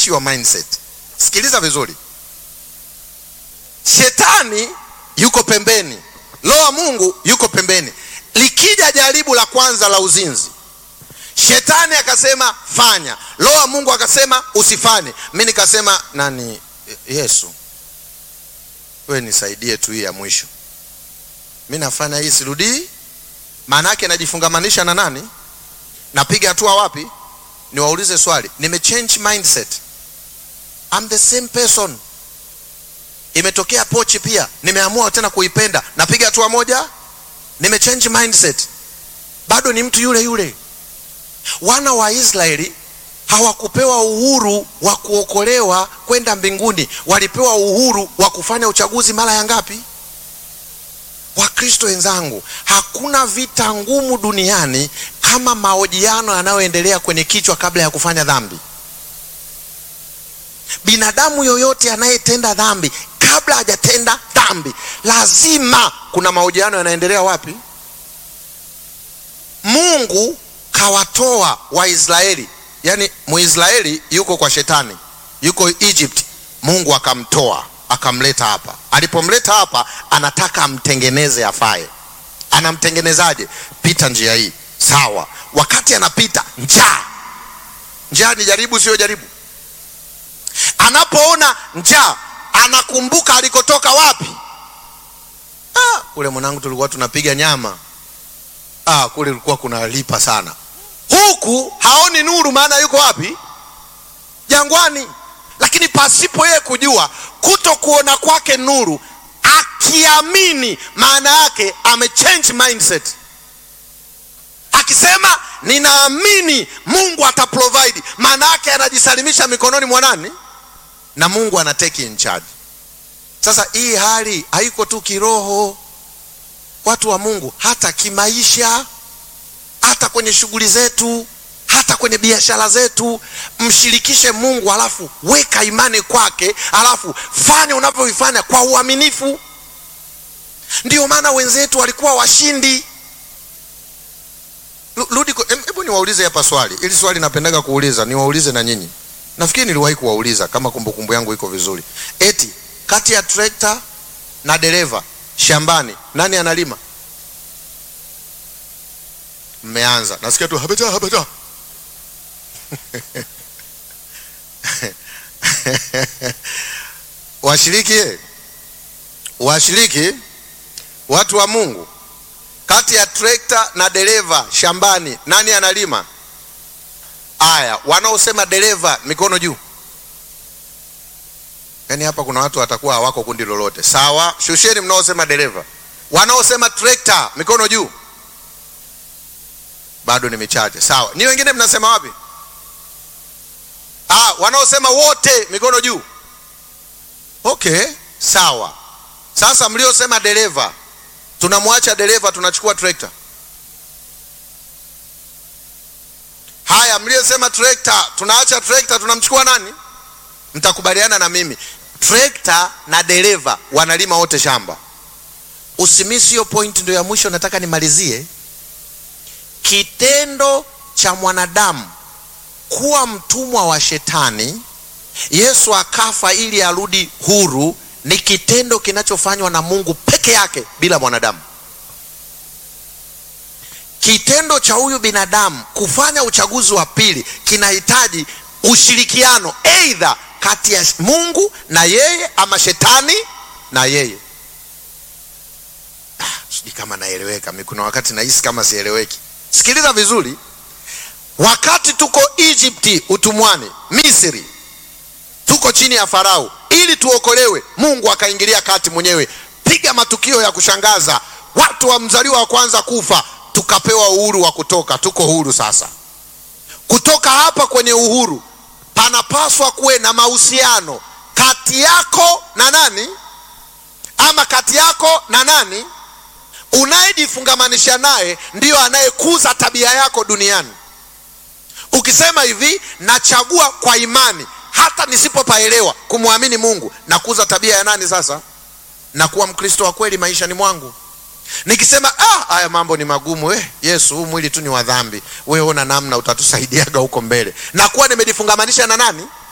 change your mindset. Sikiliza vizuri, shetani yuko pembeni, roho wa Mungu yuko pembeni. Likija jaribu la kwanza la uzinzi, shetani akasema fanya, roho wa Mungu akasema usifanye. Mi nikasema nani, Yesu we nisaidie tu hii ya mwisho, mi nafanya hii sirudii. Maana yake najifungamanisha na nani? Napiga hatua wapi? Niwaulize swali, nimechange mindset, I'm the same person. Imetokea pochi pia, nimeamua tena kuipenda, napiga hatua moja, nimechange mindset, bado ni mtu yule yule. Wana wa Israeli hawakupewa uhuru wa kuokolewa kwenda mbinguni, walipewa uhuru wa kufanya uchaguzi mara ya ngapi? Wakristo wenzangu, hakuna vita ngumu duniani kama mahojiano yanayoendelea kwenye kichwa kabla ya kufanya dhambi. Binadamu yoyote anayetenda dhambi, kabla hajatenda dhambi, lazima kuna mahojiano yanaendelea wapi? Mungu kawatoa Waisraeli, yaani Muisraeli yuko kwa shetani, yuko Egypt, Mungu akamtoa akamleta hapa. Alipomleta hapa, anataka amtengeneze afaye. Anamtengenezaje? Pita njia hii, sawa. Wakati anapita, njaa. Njaa ni jaribu, sio jaribu? Anapoona njaa, anakumbuka alikotoka wapi? Ah, kule mwanangu, tulikuwa tunapiga nyama. Ah, kule kulikuwa kunalipa sana. Huku haoni nuru, maana yuko wapi? Jangwani. Lakini pasipo yeye kujua, kuto kuona kwake nuru, akiamini, maana yake amechange mindset. Akisema ninaamini Mungu ataprovide, maana yake anajisalimisha mikononi mwa nani? Na Mungu ana take in charge. Sasa hii hali haiko tu kiroho, watu wa Mungu, hata kimaisha, hata kwenye shughuli zetu hata kwenye biashara zetu, mshirikishe Mungu, alafu weka imani kwake, alafu fanya unavyovifanya kwa uaminifu. Ndio maana wenzetu walikuwa washindi. Rudi, hebu niwaulize hapa swali, ili swali napendaga kuuliza, niwaulize na nyinyi. Nafikiri niliwahi kuwauliza kama kumbukumbu yangu iko vizuri, eti kati ya trekta na dereva shambani, nani analima? Mmeanza, nasikia tu habeta habeta washiriki washiriki, watu wa Mungu, kati ya trekta na dereva shambani nani analima? Aya, wanaosema dereva mikono juu. Yaani hapa kuna watu watakuwa hawako kundi lolote. Sawa, shusheni mnaosema dereva. Wanaosema trekta mikono juu. Bado ni michache. Sawa, ni wengine mnasema wapi? Ah, wanaosema wote mikono juu. Okay, sawa. Sasa mliosema dereva, tunamwacha dereva, tunachukua trekta. Haya, mliosema trekta, tunaacha trekta, tunamchukua nani? Mtakubaliana na mimi, trekta na dereva wanalima wote shamba. Usimisi hiyo point, ndio ya mwisho nataka nimalizie. Kitendo cha mwanadamu kuwa mtumwa wa shetani, Yesu akafa ili arudi huru, ni kitendo kinachofanywa na Mungu peke yake bila mwanadamu. Kitendo cha huyu binadamu kufanya uchaguzi wa pili kinahitaji ushirikiano, aidha kati ya Mungu na yeye ama shetani na yeye. Ah, sijui kama naeleweka. Mimi kuna wakati nahisi kama sieleweki. Sikiliza vizuri. Wakati tuko Egypti utumwani, Misri, tuko chini ya Farao ili tuokolewe, Mungu akaingilia kati mwenyewe, piga matukio ya kushangaza, watu wa mzaliwa wa kwanza kufa, tukapewa uhuru wa kutoka. Tuko huru sasa. Kutoka hapa kwenye uhuru, panapaswa kuwe na mahusiano kati yako na nani, ama kati yako na nani unayejifungamanisha naye, ndiyo anayekuza tabia yako duniani. Ukisema hivi, nachagua kwa imani, hata nisipopaelewa kumwamini Mungu, nakuza tabia ya nani? Sasa nakuwa Mkristo wa kweli maishani mwangu. Nikisema ah, haya mambo ni magumu, eh, Yesu, huu mwili tu ni wa dhambi, wewe ona namna utatusaidiaga huko mbele, nakuwa nimejifungamanisha na nani?